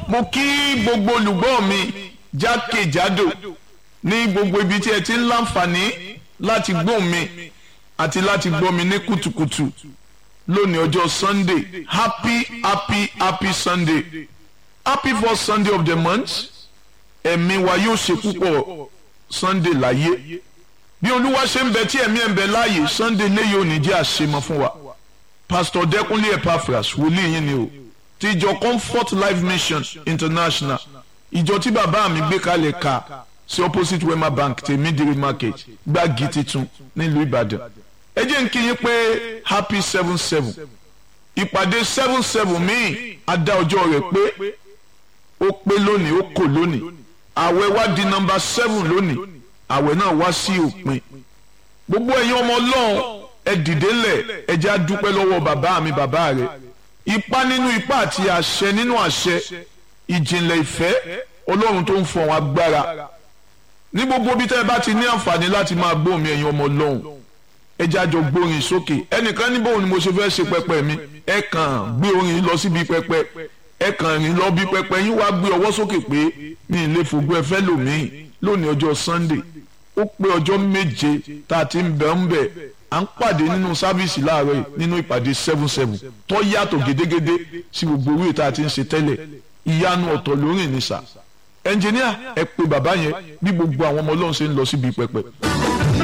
mo kí gbogbo olùgbọ́ mi jákèjádò ní gbogbo ibi tí ẹ ti ń láǹfààní láti gbọ́ mi àti láti gbọ́ mi ní kùtùkùtù lónìí ọjọ́ sunday happy happy happy sunday happy first sunday of the month ẹ̀mí wa yóò ṣe púpọ̀ sunday láyé bí olúwa ṣe ń bẹ tí ẹ̀mí ẹ̀ ń bẹ láàyè sunday léyìí ò ní jẹ́ àṣemọ fún wa pastor dẹkùnlé epaphras wòlíì yín ni o ti ìjọ comfort life mission international ìjọ tí bàbá mi gbé kalẹ̀ ka sí opposite wema bank tèmídìrí market gbági titun nílùú ìbàdàn ẹ jẹ́ n kí yín pé happy seven seven ìpàdé seven seven míì adá ọjọ́ rẹ̀ pé ó pé lónìí ó kò lónìí àwẹ̀ wá di nọ́mbà seven lónìí àwẹ̀ náà wá sí òpin gbogbo ẹ̀yin ọmọ ọlọ́run ẹ dìde lẹ̀ ẹ jẹ́ á dúpẹ́ lọ́wọ́ bàbá mi bàbá rẹ̀ ipá nínú ipá àti àṣẹ nínú àṣẹ ìjìnlẹ̀ ìfẹ́ ọlọ́run tó ń fọ̀hún agbára ní gbogbo bí tẹ́ ẹ bá ti ní àǹfààní láti máa gbóhùn mi ẹ̀yin ọmọ ọlọ́run ẹ jẹ́ àjọ gbórin sókè ẹnìkan ní bóun ni mo ṣe fẹ́ ṣe pẹpẹ mi ẹ kàn gbé orin lọ síbi pẹpẹ ẹ kàn rìn lọ bí pẹpẹ yín wá gbé ọwọ́ sókè pé mi ì lè fògbó ẹ fẹ́ lòmíì lónìí ọjọ́ Sunday ó pé ọjọ́ méje tá a ti ń bẹ̀ ń bẹ̀ à ń pàdé nínú sáfíìsì láàárọ̀ yìí nínú ìpàdé seven seven tó yàtọ̀ gédégédé sí gbogbo orí tá a ti ń ṣe tẹ́lẹ̀ ìyanu ọ̀tọ̀ lórí ìnísà ẹnjìníà ẹ pé bàbá yẹn bí gbogbo àwọn ọmọ ọlọ́run ṣe ń lọ síbi pẹpẹ.